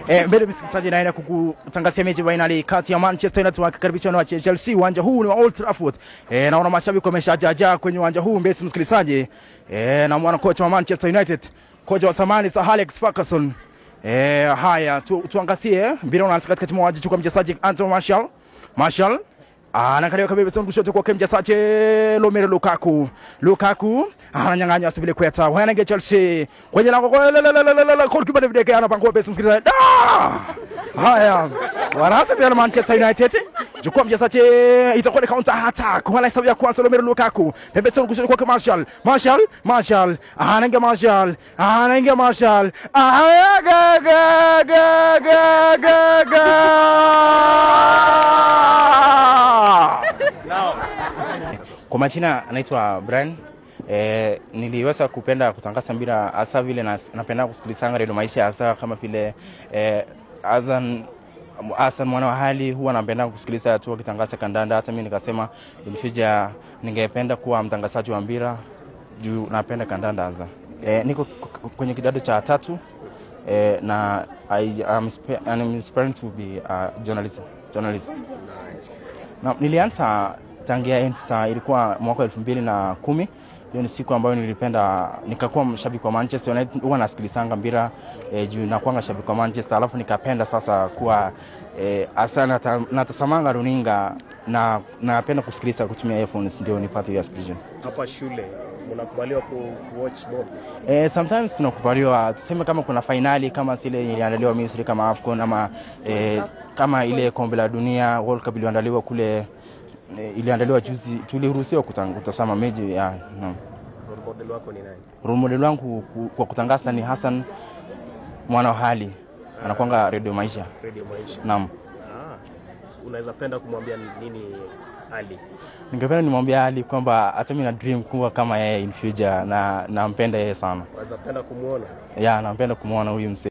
Eh, mbele msikilizaji, naenda kukutangazia mechi fainali kati ya Manchester United wakikaribisha na Chelsea. Uwanja huu ni wa Old Trafford. Eh, naona mashabiki wameshajaja kwenye uwanja huu mbele msikilizaji. Eh, na mwana kocha wa Manchester United, kocha wa zamani Sir Alex Ferguson. Eh, haya tu, tuangazie mpira unaanza katikati mwa uwanja, chukua mchezaji Anthony Martial. Martial anaangalia kabisa kushoto kwake mchezaji Romelu Lukaku. Lukaku ananyang'anya asibile kweta wanange Chelsea kwenye lango goalkeeper David De Gea anapangua pesa msikilizaji. Da! Haya, wanaanza pia na Manchester United. Chukua mchezaji itakuwa ni counter attack. Wala hesabu ya kwanza Romelu Lukaku. Pembezoni kushoto kwake Martial. Martial, Martial, anaingia Martial. Anaingia Martial. Aya ga ga ga ga ga ga. Kwa majina anaitwa Brian. E, niliweza kupenda kutangaza mpira hasa vile na, napenda kusikilizanga redio maisha hasa kama vile e, Azan Hassan mwana wa hali huwa napenda kusikiliza tu akitangaza kandanda. Hata mimi nikasema ilifija ningependa kuwa mtangazaji wa mpira juu napenda kandanda hasa. E, niko kwenye kidato cha tatu e, na I am I'm aspiring to be a journalist, journalist. Na, nilianza tangia ensa ilikuwa mwaka elfu mbili na kumi hiyo ni siku ambayo nilipenda nikakuwa mshabiki wa Manchester United. Huwa nasikilizanga mpira e, juu nakuanga shabiki wa Manchester, alafu nikapenda sasa kuwa e, asa nata, natasamanga runinga na napenda kusikiliza kutumia earphones ndio nipate hiyo experience. Hapa shule mnakubaliwa ku watch ball? Eh, sometimes tunakubaliwa tuseme kama kuna fainali kama zile iliandaliwa Misri kama AFCON ama eh, kama ile kombe la dunia World Cup iliandaliwa kule eh, iliandaliwa juzi, tuliruhusiwa kutang- kutazama mechi ya no. Role model wako ni nani? Role model wangu ku- kwa kutangaza ni Hassan mwana wa hali anakwanga redio maisha. Radio Maisha. Naam, Ah, unaweza penda kumwambia nini Ali? ningependa nimwambia Ali kwamba hata mimi na dream kuwa kama yeye in future na nampenda yeye sana. Unaweza penda kumwona? Ya, nampenda kumwona huyu mse